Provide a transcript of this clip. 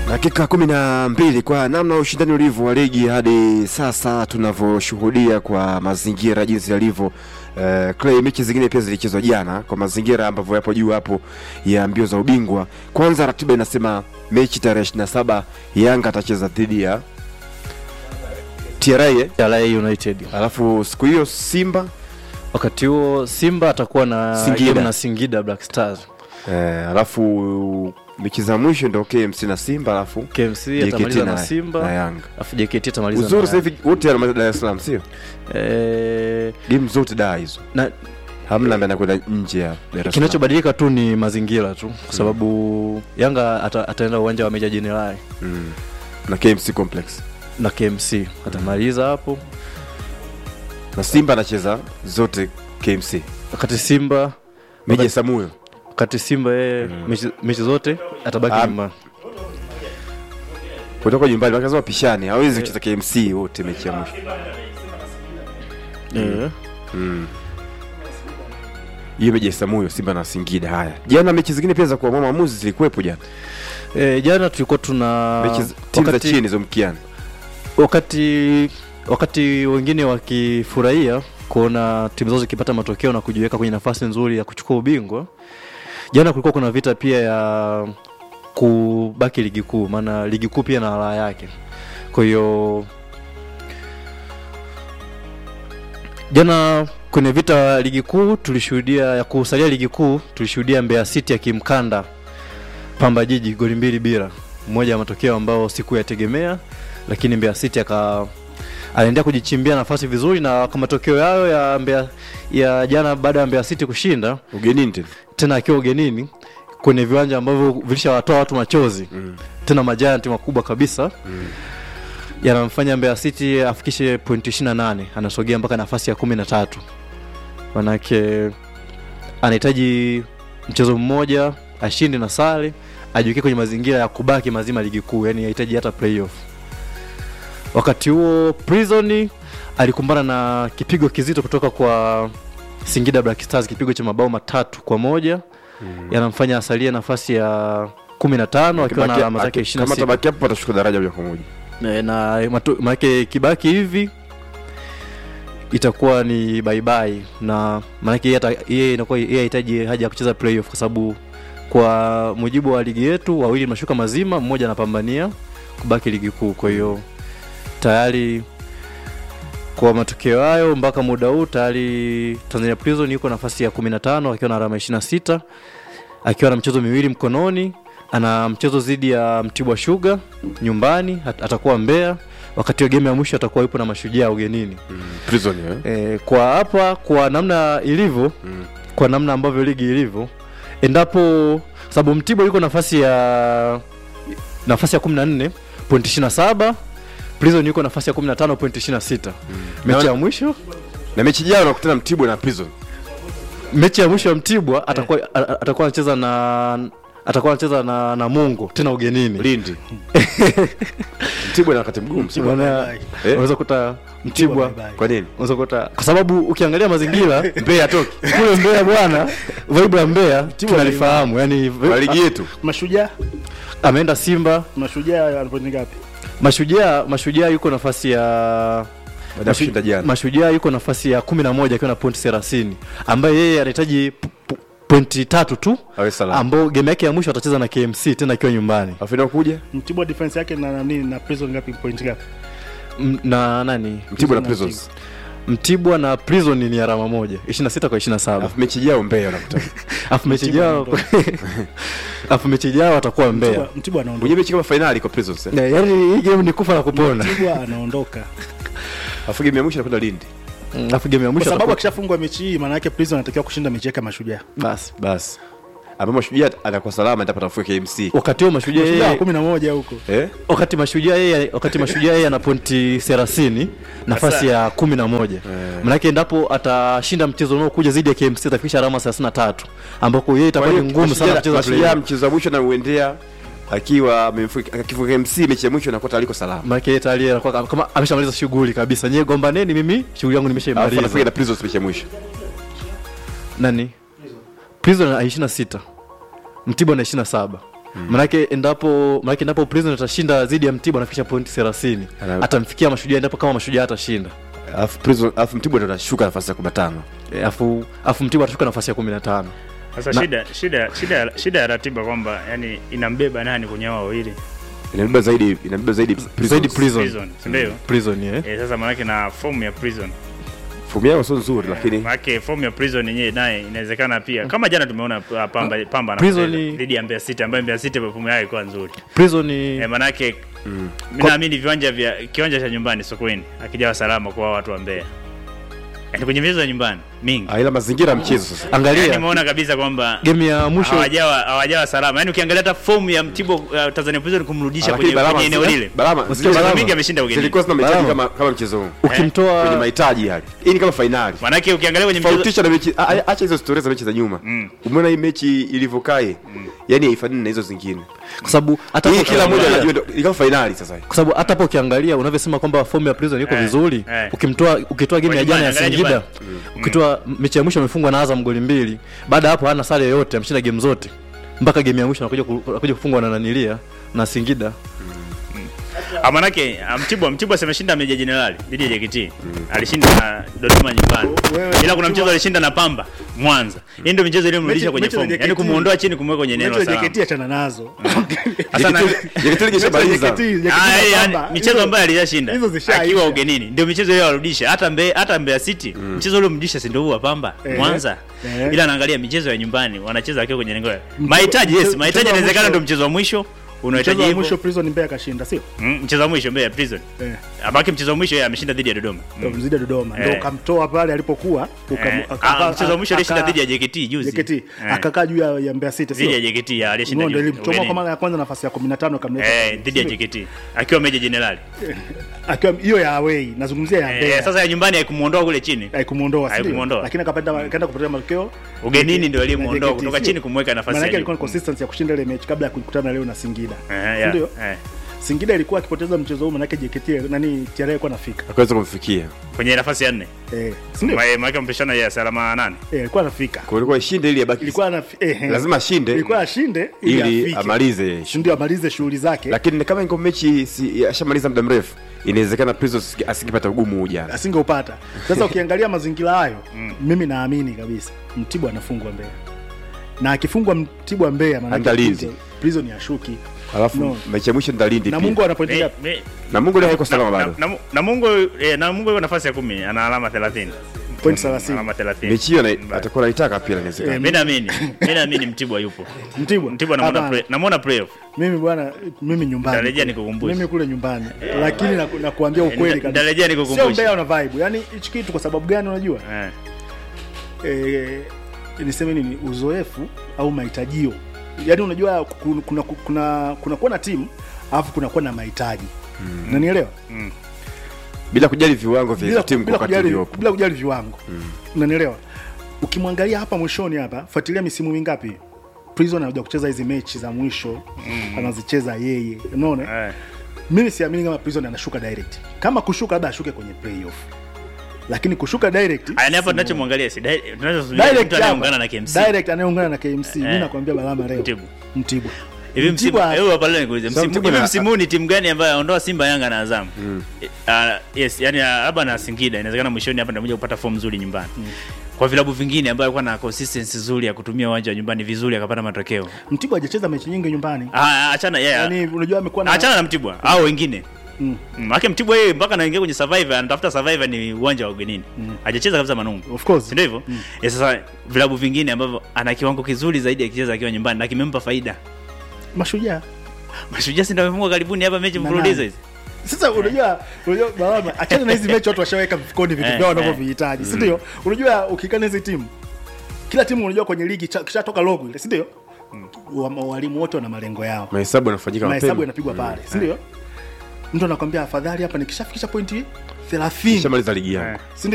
Dakika kumi na mbili kwa namna ushindani ulivyo wa ligi hadi sasa tunavyoshuhudia kwa mazingira jinsi yalivyo. Uh, Clay, mechi zingine pia zilichezwa jana kwa mazingira ambavyo yapo juu hapo ya mbio za ubingwa. Kwanza ratiba inasema mechi tarehe 27 Yanga atacheza dhidi ya TRA eh? TRA United. Alafu siku hiyo Simba Wakati huo Simba atakuwa na Singida. game na Singida Black Stars. eh, alafu mechi za mwisho ndio KMC na Simba alafu KMC JKT atamaliza na na, na Simba, Yanga. alafu JKT atamaliza Uzuri na sasa hivi wote wanamaliza Dar es Salaam sio? eh, Game zote da hizo. na Hamna ambaye anakwenda nje ya Dar es Salaam. kinachobadilika tu ni mazingira tu kwa sababu Yanga ata, ataenda uwanja wa Meja Jenerali Mm. Na KMC Complex. na KMC atamaliza hapo, Na Simba anacheza zote KMC. wakati Simba Meja Samuyo. wakati Simba yeye mechi, mechi zote atabaki Ah, nyumbani. Kutoka nyumbani wakaza wapishane. Hawezi kucheza KMC wote mechi ya mwisho. Eh. Mm. Hiyo meja Samuyo Simba na Singida haya. Jana mechi zingine pia za kuamua maamuzi zilikuwepo jana. Eh, jana tulikuwa tuna Mechi z- timu za wakati- chini za mkiani. wakati wakati wengine wakifurahia kuona timu zao zikipata matokeo na kujiweka kwenye nafasi nzuri ya kuchukua ubingwa, jana kulikuwa kuna vita pia ya kubaki ligi kuu, maana ligi kuu pia na raha yake. Kwa hiyo jana kwenye vita ya ligi kuu tulishuhudia ya kusalia ligi kuu tulishuhudia Mbeya City akimkanda Pamba Jiji goli mbili bila, mmoja ya matokeo ambao sikuyategemea, lakini Mbeya City aka anaendelea kujichimbia nafasi vizuri, na kwa matokeo yayo ya Mbeya ya jana, baada ya Mbeya City kushinda Ugenini tena. tena akiwa ugenini kwenye viwanja ambavyo vilishawatoa watu machozi Mm. tena majanti makubwa kabisa Mm. yanamfanya Mbeya City afikishe pointi 28 anasogea mpaka nafasi ya kumi na tatu manake anahitaji mchezo mmoja ashinde na sare ajiweke kwenye mazingira ya kubaki mazima ligi kuu yani hahitaji hata playoff wakati huo Prison alikumbana na kipigo kizito kutoka kwa Singida Black Stars kipigo cha mabao matatu kwa moja yanamfanya asalie nafasi ya kumi na tano akiwa na Akibaki- alama zake aki- ishirini Kama na sita tabaki hapo atashuka daraja moja kwa moja. Eh, na matu- maanake kibaki hivi itakuwa ni baibai na maanake yeye ata- yeye inakuwa yeye hahitaji haja ya kucheza playoff kwa sababu kwa mujibu wa ligi yetu wawili mashuka mazima mmoja anapambania kubaki ligi kuu kwa hiyo tayari kwa matokeo hayo mpaka muda huu tayari Tanzania Prison yuko nafasi ya 15 akiwa na alama 26 akiwa na mchezo miwili mkononi ana mchezo dhidi ya Mtibwa Sugar nyumbani at- atakuwa Mbeya wakati wa game ya mwisho atakuwa yupo na mashujaa ugenini Mm. Prison eh. e, kwa hapa kwa namna ilivyo Mm. kwa namna ambavyo ligi ilivyo endapo sababu Mtibwa yuko nafasi ya nafasi ya 14 point 27 Prison yuko nafasi ya 15 point 26 mechi ya mwisho Na mechi jao nakutana Mtibwa na Prison. mechi ya mwisho ya Mtibwa atakuwa a- a- atakuwa anacheza na atakuwa anacheza na na Mungu tena ugenini Lindi. Mtibwa na wakati mgumu. sio? Maana Eh? unaweza kuta Mtibwa bye-bye. Kwa nini? unaweza kuta kwa sababu ukiangalia mazingira Mbeya atoki. kule Mbeya bwana, vibe ya Mbeya tunalifahamu, yani Kwa ligi yetu. Mashujaa, ameenda Simba, mashujaa alipoingia ngapi? Mashujaa Mashujaa yuko nafasi ya Baada ya kushinda jana. Mashujaa yuko nafasi ya kumi na moja akiwa na pointi thelathini ambaye yeye anahitaji p- p- pointi tatu tu Awe salama. ambao game yake ya mwisho atacheza na KMC tena akiwa nyumbani Alafu inakuja Mtibwa defense yake na nani na prison ngapi point ngapi? M- na nani Mtibwa na Prison na Prisons. Mtibwa na Prison ni alama moja 26 kwa 27 Alafu mechi jao Mbeya wanakutana. afu mechi Mtibwa jao afu mechi jao atakuwa Mbeya Mtibwa, Mtibwa anaondoka. Mwenye mechi kama finali kwa Prisons. eh. Yeah, yaani hii game ni kufa na kupona Mtibwa anaondoka. Alafu game ya mwisho anakwenda Lindi. Mm, afu game ya Kwa mwisho sababu atakuwa- akishafungwa mechi hii maana yake prison anatakiwa kushinda mechi yake ya mashujaa. basi Basi. Ambapo Mashujaa anakuwa salama atapata nafuu ya KMC. wakati huo mashujaa Mashujaa yeye 11 huko. Eh? wakati mashujaa yeye wakati mashujaa yeye ana pointi 30 nafasi ya kumi na moja manake endapo atashinda mchezo unaokuja dhidi ya KMC atafikisha alama 33 ambako yeye itakuwa ni ngumu sana kucheza Mashujaa play mchezo wa mwisho na uendea akiwa amemfu- akifunga MC mechi ya mwisho anakuwa taliko salama. manake yeye tayari anakuwa kama ameshamaliza shughuli kabisa nyewe gombaneni mimi shughuli yangu Alafu anafunga nimeshaimaliza na Prisons mechi ya mwisho. nani prison ana 26 mtibwa na 27 manake endapo manake endapo prison atashinda dhidi ya mtibwa anafikisha pointi thelathini Ana- atamfikia mashujaa endapo kama mashujaa atashinda alafu Prison- alafu mtibwa ndo atashuka nafasi ya kumi na tano E, afu afu mtibwa atashuka nafasi ya kumi na tano Sasa Na- shida shida shida shida ya ratiba kwamba yani inambeba nani kwenye hao wawili inabeba zaidi inabeba zaidi Prisons. zaidi prison prison, si ndio? prison eh. Eh, sasa maanake na fomu ya prison fomu yao sio nzuri lakini maanake fomu ya prison yenyewe naye inawezekana pia kama jana tumeona uh, pamba pamba Prison anacheza ni- dhidi ya Mbeya City ambayo Mbeya City fomu yao ilikuwa nzuri prison eh, maanake mimi naamini viwanja vya kiwanja cha nyumbani Sokoine akijawa salama kwa hao watu wa Mbeya yani kwenye michezo ya nyumbani mingi Ah, ila mazingira ya mchezo sasa yani angalia nimeona kabisa kwamba game ya mwisho hawajawa hawajawa salama yani ukiangalia hata fomu ya Mtibwa uh, Tanzania Prison kumrudisha Lakini kwenye, Balama- kwenye eneo lile Balama, Unasikia zile michezo Balama? mingi ameshinda ugenini zilikuwa zina mahitaji Balama. kama kama mchezo huu kwenye ukimtoa mahitaji yale hii ni kama fainali maanake ukiangalia kwenye mchezo tofautisha na mechi a- a- acha hizo stories za mechi za nyuma umeona hii mechi ilivyokae yani haifanani na hizo zingine kwa sababu hata hii hapo kila mmoja ukiangalia- anajua ndo- ni kama fainali sasa kwa sababu hata hapo ukiangalia unavyosema kwamba fomu ya prison iko Eh, vizuri eh. ukimtoa ukitoa game ya Kwa jana ya nyumbani, Singida angalia ukitoa mechi ya mwisho amefungwa na Azam goli mbili baada ya hapo hana sare yoyote ameshinda game zote mpaka game ya mwisho anakuja ku- anakuja kufungwa na nanilia na Singida Ah, manake ah, Mtibwa Mtibwa semeshinda Meja Jenerali dhidi ya JKT. Alishinda na Dodoma nyumbani. Wewe, Ila kuna Mtibwa- mchezo alishinda na Pamba Mwanza. Hii ndio michezo iliyomrudisha Mechi- kwenye mechi za fomu. JKT. Yaani kumuondoa chini kumweka kwenye eneo Mechi la za salama. JKT achana nazo Sasa na- JKT kishamaliza JKT, JKT Ah, na yaani, yaani, Pamba, michezo hizo- ambayo alishashinda hizo zishaisha. akiwa ugenini ndio michezo ile warudisha hata Mbeya hata Mbeya City mchezo ule mrudisha si ndio huwa Pamba Eh. Mwanza Eh. ila anaangalia michezo ya nyumbani wanacheza akiwa kwenye lengo la- Mchezo- mahitaji yes mchezo- mahitaji mchezo wa inawezekana mwisho- ndio mchezo wa mwisho mchezo unahitaji wa hivyo mwisho prison Mbeya kashinda sio Mm, mchezo wa mwisho Mbeya Prison eh abaki mchezo wa mwisho yeye ameshinda dhidi ya Dodoma ndo mzidi Dodoma Eh. ndo kamtoa pale alipokuwa ukam- Eh, aka- ah, mchezo wa mwisho alishinda aka- dhidi ya JKT juzi JKT Eh, akakaa juu ya ya Mbeya City dhidi ya sio JKT ya alishinda Ngondo juzi, ilimchomoa ugenini. kwa mara ya kwanza nafasi ya 15 kamleta eh dhidi ya JKT akiwa Meja Jenerali akiwa hiyo ya away nazungumzia ya eh, Mbeya sasa ya nyumbani haikumuondoa kule chini haikumuondoa si ndio? Haikumuondoa. lakini akapata kaenda kupata matokeo ugenini ndio na aliyemuondoa JKT, kutoka sio? chini kumweka nafasi maana ya yake juu ilikuwa ni consistency ya kushinda ile mechi kabla ya kukutana leo na Singida Eh, si yeah, ndio eh. Singida ilikuwa akipoteza mchezo huu manake JKT nani TRA ilikuwa nafika akaweza kumfikia kwenye nafasi ya nne eh si ndio Ma- maana mpishana ya salama nane eh ilikuwa anafika kwa ilikuwa ishinde ili abaki ilikuwa na eh, eh. lazima ashinde ilikuwa ashinde ili, ili afike. amalize Si ndio amalize shughuli zake lakini kama ingo mechi si, ashamaliza muda mrefu inawezekana Prisons asingepata ugumu huu jana asingeupata sasa ukiangalia mazingira hayo mimi naamini kabisa mtibwa anafungwa Mbeya na akifungwa mtibwa Mbeya maana Hata Lindi. prison, prison ya shuki alafu No. mechi ya mwisho ndalindi na Mungu ana pointi Me- ngapi me- na Mungu leo haiko na- salama na- bado na- na Mungu eh, na Mungu yuko nafasi ya kumi ana alama 30 Point 30. alama 30 mechi hiyo na- Mbaya. atakuwa naitaka pia inawezekana mimi naamini mimi naamini Mtibwa yupo Mtibwa Mtibwa namuona Hapana. play namuona playoff mimi bwana mimi nyumbani Nitarejea kule. nikukumbushe. mimi kule nyumbani lakini na, na kuambia ukweli nita- kabisa nitarejea nikukumbushe. sio Mbeya una vibe yani hichi kitu kwa sababu gani unajua eh eh, niseme nini uzoefu au mahitajio yaani unajua kuna kuna kuna kuna kuwa na timu alafu kuna kuwa na mahitaji mm. nanielewa bila kujali viwango vya hizo bila, timu kwa bila, wakati kujali, uliopo bila kujali viwango mm. unanielewa ukimwangalia hapa mwishoni hapa fuatilia misimu mingapi prison anakuja kucheza hizi mechi za mwisho mm. anazicheza yeye unaona eh mimi siamini kama prison anashuka direct kama kushuka labda ashuke kwenye playoff lakini kushuka direct Aya, hapa tunachomwangalia si di- tunachozungumzia direct mtu anayeungana hapa, na KMC direct anayeungana na KMC mimi Eh. nakwambia balama leo Mtibwa. Mtibwa hivi msimu Mtibwa- hebu hapa leo nikuulize Sasa msimu Mtibwa hivi na- msimu huu ni timu gani ambayo aondoa Simba Yanga na Azam Ah, yes yani ah, labda na Singida inawezekana mwishoni hapa ndio kupata form nzuri nyumbani kwa vilabu vingine ambayo alikuwa na consistency nzuri ya kutumia uwanja wa nyumbani vizuri akapata matokeo Mtibwa hajacheza mechi nyingi nyumbani ah achana yeah yani unajua amekuwa na achana na Mtibwa au wengine Mm. Maana Mtibwa yeye mpaka anaingia kwenye survivor anatafuta survivor ni uwanja wa ugenini. Hajacheza kabisa Manungu. Of course. Si ndio hivyo? Eh, sasa vilabu vingine ambavyo ana kiwango kizuri zaidi akicheza akiwa nyumbani na kimempa faida. mashujaa Mashujaa si ndio amefungwa karibuni hapa mechi Na mfululizo nani? hizi. sasa unajua unajua balama achana na hizi mechi watu washaweka mfukoni vitu Eh, vyao eh. wanavyovihitaji si ndio unajua ukikana hizi timu kila timu unajua kwenye ligi cha- kishatoka logo ile si ndio Wa- walimu wote wana malengo yao mahesabu yanafanyika mahesabu mapema yanapigwa pale si ndio mtu anakwambia afadhali hapa nikishafikisha pointi 30 shamaliza ligi yangu si ndio